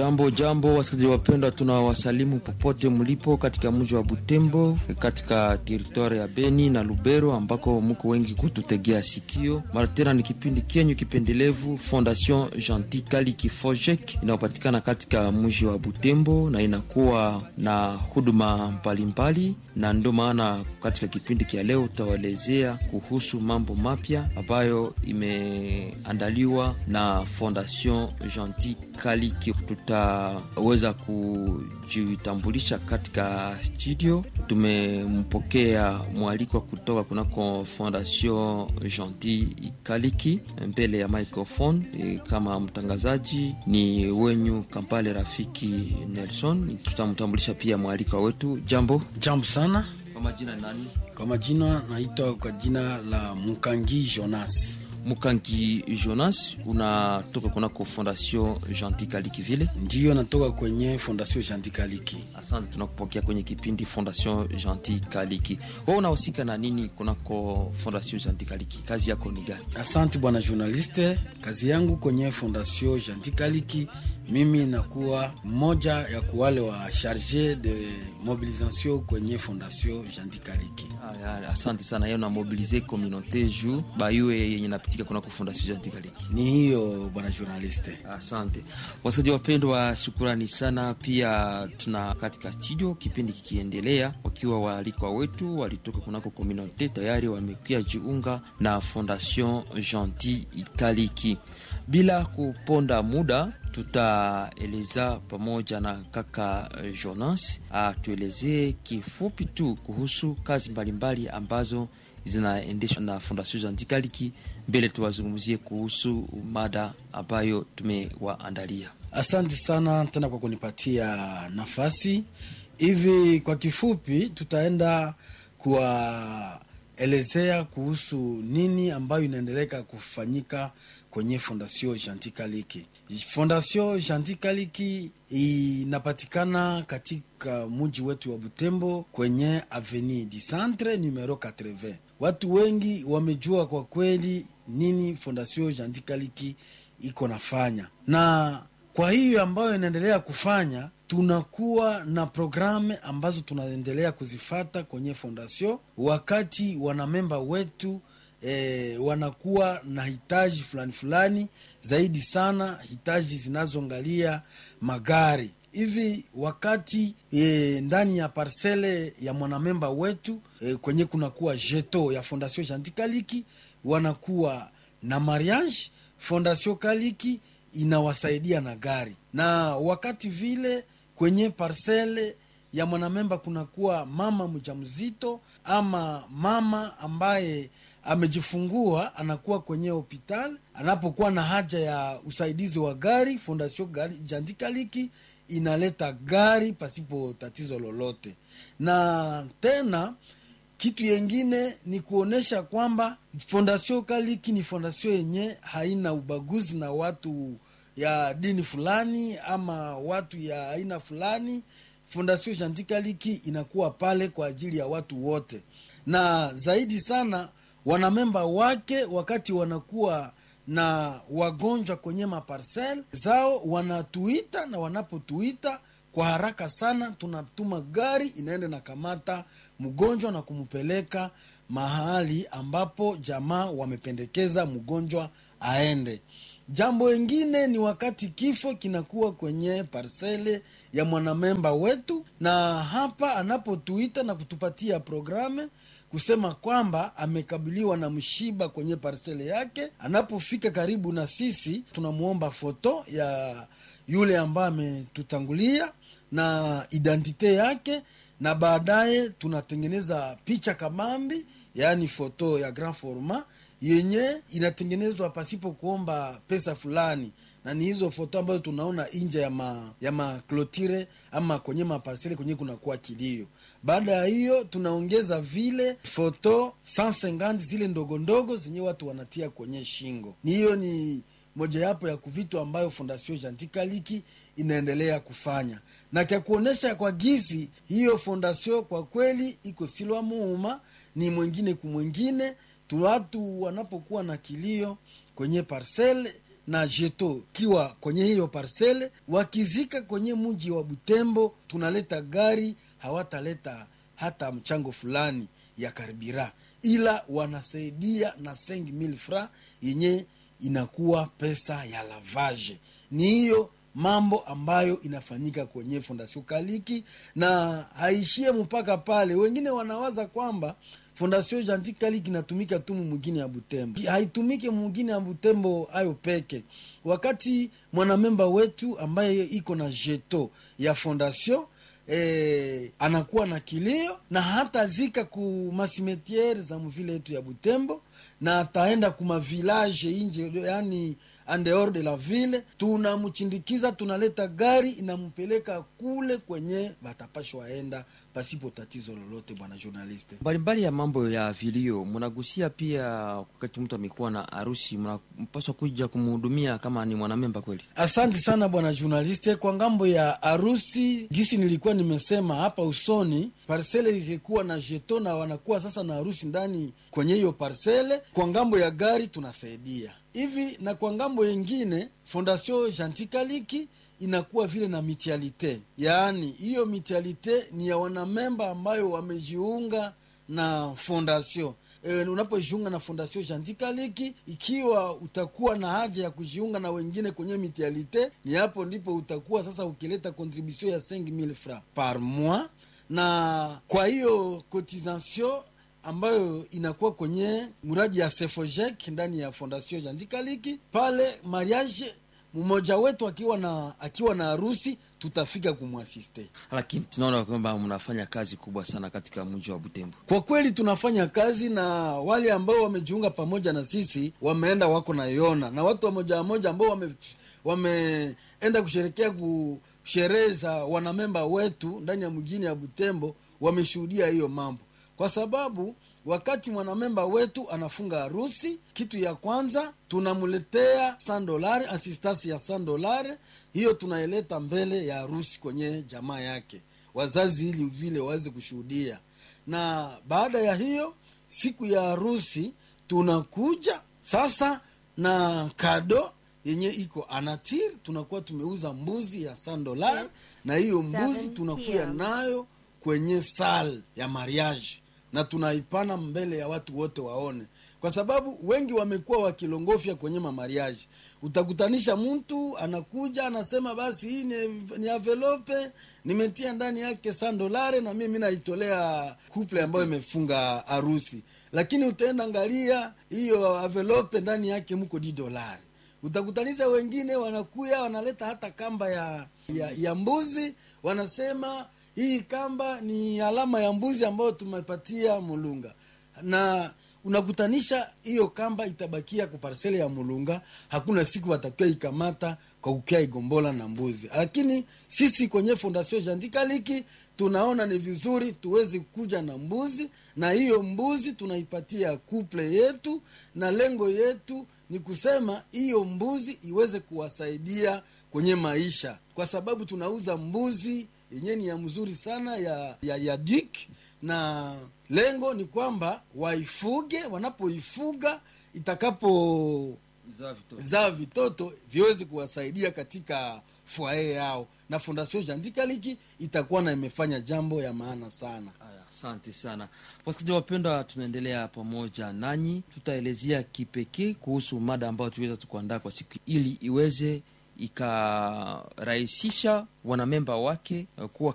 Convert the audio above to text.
Jambo jambo, wasikilizaji wapendwa, tunawasalimu popote mlipo katika mji wa Butembo, katika teritwari ya Beni na Lubero ambako muko wengi kututegea sikio. Mara tena ni kipindi kenyu kipendelevu Fondation Gentil Kaliki Fojek inayopatikana katika mji wa Butembo na inakuwa na huduma mbalimbali, na ndio maana katika kipindi kia leo tutawaelezea kuhusu mambo mapya ambayo imeandaliwa na Fondation Gentil Kaliki. Tutaweza kujitambulisha katika studio. Tumempokea mwalikwa kutoka kunako Fondation Gentil Kaliki mbele ya microphone. E, kama mtangazaji ni wenyu Kampale Rafiki Nelson. Tutamtambulisha pia mwalikwa wetu. Jambo Jambo sana. kwa majina ni nani? Kwa majina naitwa kwa jina la Mukangi Jonas. Mukangi Jonas, unatoka kunako Fondation Gentil Kaliki vile. Ndiyo natoka kwenye Fondation Gentil Kaliki. Asante, tunakupokea kwenye kipindi Fondation Gentil Kaliki. Wewe unahusika na nini kunako Fondation Gentil Kaliki? Kazi yako ni gani? Asante bwana journaliste. Kazi yangu kwenye Fondation Gentil Kaliki, mimi nakuwa mmoja ya kuwale wa charge de mobilisation kwenye Fondation Gentil Kaliki. Aya, asante sana. Yeye una mobilize communauté juu bayue yenye napitika kunako Fondation Gentil Kaliki. Ni hiyo bwana journaliste. Asante wasikilizaji wapendwa, shukurani sana. Pia tuna katika studio kipindi kikiendelea, wakiwa waalikwa wetu walitoka kunako komunote tayari wamekuya jiunga na Fondation Gentil Kaliki. Bila kuponda muda, tutaeleza pamoja na kaka Jonas atuelezee kifupi tu kuhusu kazi mbalimbali ambazo zinaendeshwa na Fondation Gentil Kaliki. Mbele tuwazungumzie kuhusu mada ambayo tumewaandalia. Asante sana tena kwa kunipatia nafasi. Hivi kwa kifupi, tutaenda kuwaelezea kuhusu nini ambayo inaendeleka kufanyika kwenye Fondation Gentil Kaliki. Fondation Gentil Kaliki inapatikana katika mji wetu wa Butembo kwenye Avenue du Centre numero 80. Watu wengi wamejua kwa kweli nini Fondation Gentil Kaliki iko nafanya, na kwa hiyo ambayo inaendelea kufanya, tunakuwa na programu ambazo tunaendelea kuzifata kwenye fondation, wakati wanamemba wetu E, wanakuwa na hitaji fulani fulani zaidi sana, hitaji zinazoangalia magari hivi. Wakati e, ndani ya parsele ya mwanamemba wetu e, kwenye kunakuwa jeto ya Fondation Gentil Kaliki, wanakuwa na mariage, Fondation Kaliki inawasaidia na gari, na wakati vile kwenye parsele ya mwanamemba kunakuwa mama mjamzito ama mama ambaye amejifungua anakuwa kwenye hospitali, anapokuwa na haja ya usaidizi wa gari, Fondation Gentil Kaliki inaleta gari pasipo tatizo lolote. Na tena kitu yengine ni kuonesha kwamba Fondation Kaliki ni fondation yenye haina ubaguzi na watu ya dini fulani ama watu ya aina fulani. Fondation Gentil Kaliki inakuwa pale kwa ajili ya watu wote, na zaidi sana wanamemba wake wakati wanakuwa na wagonjwa kwenye maparsel zao wanatuita, na wanapotuita kwa haraka sana tunatuma gari inaenda na kamata mgonjwa na kumpeleka mahali ambapo jamaa wamependekeza mgonjwa aende. Jambo lingine ni wakati kifo kinakuwa kwenye parsele ya mwanamemba wetu, na hapa anapotuita na kutupatia programe kusema kwamba amekabiliwa na mshiba kwenye parsele yake. Anapofika karibu na sisi, tunamwomba foto ya yule ambaye ametutangulia na identite yake, na baadaye tunatengeneza picha kamambi, yaani foto ya grand format yenye inatengenezwa pasipo kuomba pesa fulani, na ni hizo foto ambazo tunaona nje ya ma, ya maklotire ama kwenye maparsele kwenye kunakuwa kilio. Baada ya hiyo tunaongeza vile foto 150 zile ndogo ndogo zenye watu wanatia kwenye shingo. Ni hiyo ni mojawapo ya kuvitu ambayo Fondation Gentil Kaliki inaendelea kufanya na kya kuonesha kwa gizi hiyo fondation kwa kweli iko silwa muuma ni mwengine kumwengine tu watu wanapokuwa na kilio kwenye parcele na jeto kiwa kwenye hiyo parsele, wakizika kwenye mji wa Butembo, tunaleta gari, hawataleta hata mchango fulani ya karibira, ila wanasaidia na 5000 francs yenye inakuwa pesa ya lavage. Ni hiyo mambo ambayo inafanyika kwenye Fondation Kaliki na haishie mpaka pale. Wengine wanawaza kwamba Fondation Gentil Kaliki inatumika tu mwingine ya Butembo, haitumike mwingine ya Butembo ayo peke. Wakati mwanamemba wetu ambaye iko na jeto ya fondation E, anakuwa na kilio na hata zika ku masimetiere za mvile yetu ya Butembo na ataenda kuma village inje, yani en dehors de la ville, tunamchindikiza, tunaleta gari inampeleka kule kwenye batapashwa waenda pasipo tatizo lolote. Bwana journaliste, mbalimbali ya mambo ya vilio mnagusia pia. Wakati mtu amekuwa na harusi, mnapaswa kuja kumhudumia kama ni mwanamemba kweli. Asante sana bwana journaliste. Kwa ngambo ya harusi, gisi nilikuwa nimesema hapa usoni, parsele ikikuwa na jeto na wanakuwa sasa na harusi ndani kwenye hiyo parsele. Kwa ngambo ya gari tunasaidia hivi, na kwa ngambo yengine Fondation Gentil Kaliki inakuwa vile na mitialite, yaani hiyo mitialite ni ya wanamemba ambayo wamejiunga na fondation e, unapojiunga na Fondation Gentil Kaliki, ikiwa utakuwa na haja ya kujiunga na wengine kwenye mitialite, ni hapo ndipo utakuwa sasa ukileta contribution ya 5000 francs par mois, na kwa hiyo cotisation ambayo inakuwa kwenye mradi ya Sefojek ndani ya Fondation Gentil Kaliki pale mariage mmoja wetu akiwa na akiwa na harusi tutafika kumwasiste. Lakini tunaona kwamba mnafanya kazi kubwa sana katika mji wa Butembo. Kwa kweli tunafanya kazi, na wale ambao wamejiunga pamoja na sisi wameenda wako na yona na watu wamoja wamoja ambao wame wameenda kusherekea ku sherehe za wanamemba wetu ndani ya mjini ya Butembo wameshuhudia hiyo mambo, kwa sababu wakati mwanamemba wetu anafunga harusi, kitu ya kwanza tunamletea san dolari, asistasi ya san dolari. Hiyo tunaileta mbele ya harusi kwenye jamaa yake, wazazi, ili vile waweze kushuhudia. Na baada ya hiyo siku ya harusi tunakuja sasa na kado yenye iko anatir, tunakuwa tumeuza mbuzi ya san dolari, na hiyo mbuzi tunakuya nayo kwenye sal ya mariage na tunaipana mbele ya watu wote waone, kwa sababu wengi wamekuwa wakilongofya kwenye mamariaji. Utakutanisha mtu anakuja anasema, basi hii ni, ni avelope nimetia ndani yake san dolare na mimi naitolea kuple ambayo imefunga harusi, lakini utaenda angalia hiyo avelope ndani yake mko di dolari. Utakutanisha wengine wanakuya wanaleta hata kamba ya, ya, ya mbuzi wanasema hii kamba ni alama ya mbuzi ambayo tumepatia Mulunga, na unakutanisha hiyo kamba itabakia kwa parsele ya Mulunga. Hakuna siku watakiwa ikamata kwa kukia igombola na mbuzi, lakini sisi kwenye Fondation Gentil Kaliki tunaona ni vizuri tuweze kuja na mbuzi, na hiyo mbuzi tunaipatia kuple yetu, na lengo yetu ni kusema hiyo mbuzi iweze kuwasaidia kwenye maisha, kwa sababu tunauza mbuzi yenyewe ni ya mzuri sana ya, ya, ya dik na lengo ni kwamba waifuge, wanapoifuga itakapo zaa vitoto viweze kuwasaidia katika fwaye yao, na Fondation Gentil Kaliki itakuwa na imefanya jambo ya maana sana. Asante sana wasikilizaji wapendwa, tunaendelea pamoja nanyi, tutaelezea kipekee kuhusu mada ambayo tuweza tukuandaa kwa siku ili iweze ikarahisisha wanamemba wake kuwa